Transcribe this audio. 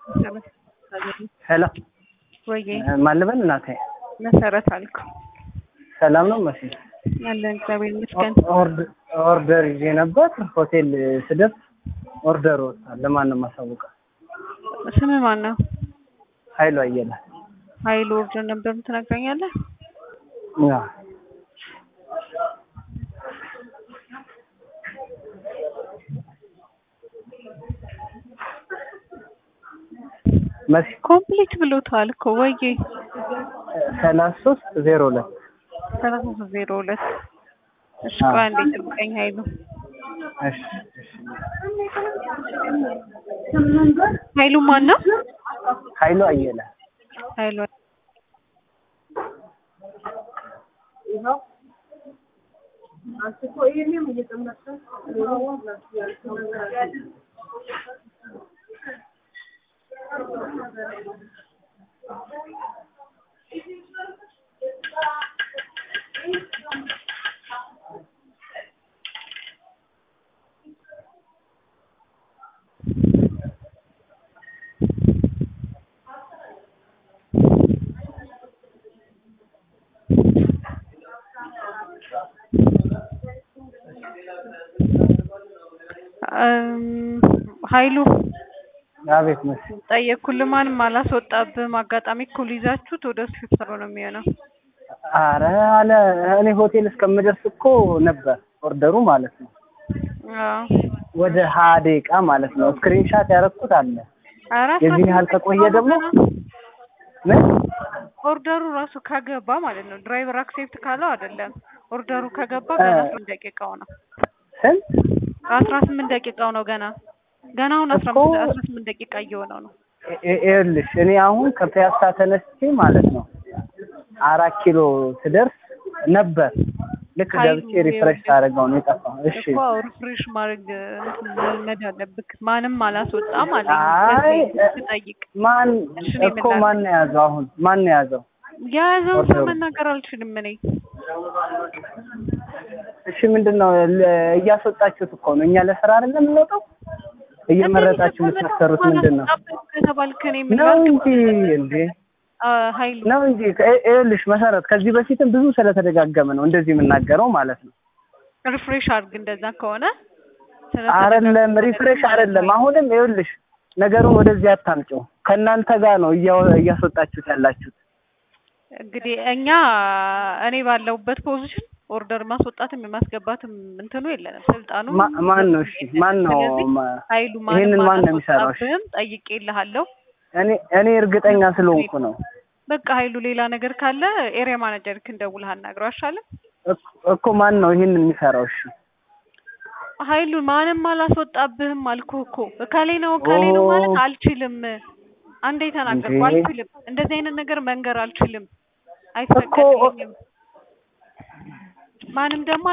ሄሎ ወይ ማን ልበል እናቴ? መሰረት አልኩ። ሰላም ነው መሲ? ያለን እግዚአብሔር ይመስገን። ኦርድ- ኦርደር ይዤ ነበር ሆቴል ስደርስ ኦርደር ወጥቷል። ለማን ነው የማሳውቀው? ስም ማን ነው? ኃይሉ አየለ። ኃይሉ ኦርደር ነበር ትነግረኛለህ? አዎ። መሲ ኮምፕሊት ብሎታል እኮ ወይ ሰላሳ ሶስት ዜሮ ሁለት ሰላሳ ሶስት ዜሮ ሁለት እሺ ቆይ አንዴ ጠብቀኝ ኃይሉ እሺ እሺ። ኃይሉ ማን ነው? ኃይሉ አየለ ኃይሉ እም፣ ኃይሉ አቤት መሲ ጠየቅኩልህ፣ ማንም አላስወጣብህም። አጋጣሚ እኮ ሊይዛችሁት ወደ እሱ ስትሰሩ ነው የሚሆነው። አረ አለ እኔ ሆቴል እስከምደርስ እኮ ነበር ኦርደሩ ማለት ነው። አዎ ወደ ሀያ ደቂቃ ማለት ነው። ስክሪንሻት ያደረኩት አለ። ኧረ የዚህን ያህል ከቆየ ደግሞ ምን ኦርደሩ ራሱ ከገባ ማለት ነው። ድራይቨር አክሴፕት ካለው አይደለም። ኦርደሩ ከገባ ገና አስራ ስምንት ደቂቃው ነው። ስንት አስራ ስምንት ደቂቃው ነው ገና ገና አሁን አስራ እኮ- አምስት አስራ ስምንት ደቂቃ እየሆነው ነው። ይ- ይኸውልሽ እኔ አሁን ከፒያሳ ተነስቼ ማለት ነው አራት ኪሎ ስደርስ ነበር። ልክ ኃይሉ ገብቼ ሪፍሬሽ ሳደርገው ነው የጠፋው። እሺ እኮ ሪፍሬሽ ማድረግ እንትን መልመድ አለብክ። ማንም አላስወጣም አለኝ። አይ ስለዚህ ስጠይቅ ማን እሺ፣ እኔ እኮ ምን ማን ነው የያዘው? አሁን ማን ነው የያዘው? የያዘውን ሰው ኦርደሩ። መናገር አልችልም እኔ እሺ ምንድን ነው ለ- እያስወጣችሁት እኮ ነው። እኛ ለስራ አይደለም የምንወጣው። እየመረጣችሁ የምታሰሩት ምንድን ነው? ከተባልክ እኔ ምን ነው ላድርግ? እንጂ እንዴ አ፣ ኃይሉ ነው እንጂ ከ- ይኸውልሽ መሰረት ከዚህ በፊትም ብዙ ስለተደጋገመ ነው እንደዚህ የምናገረው ማለት ነው። ሪፍሬሽ አድርግ እንደዛ ከሆነ አይደለም ሪፍሬሽ አይደለም። አሁንም ይኸውልሽ ነገሩን ወደዚህ አታምጪው። ከእናንተ ጋር ነው እያወ- እያስወጣችሁት ያላችሁት። እንግዲህ እኛ እኔ ባለሁበት ፖዚሽን ኦርደር ማስወጣትም የማስገባትም እንትኑ የለንም ስልጣኑ ማ- ማን ነው እሺ? ማን ነው ስለዚህ ማ- ኃይሉ ይሄንን ማንም ማን ነው የሚሰራው? እሺ አላስወጣብህም ጠይቄልሃለሁ እኔ እኔ እርግጠኛ ስለሆንኩ ነው በቃ ኃይሉ ሌላ ነገር ካለ ኤሪያ ማናጀርክን ደውለህ አናግረው አይሻልም እኮ- እኮ ማን ነው ይሄንን የሚሰራው? እሺ ኃይሉ ማንም አላስወጣብህም አልኩህ እኮ እከሌ ነው እከሌ ነው ማለት ኦ። አልችልም አንዴ ተናገርኩ እንዴ? አልችልም እንደዚህ አይነት ነገር መንገር አልችልም እኮ አይፈቀድልኝም ማንም ደግሞ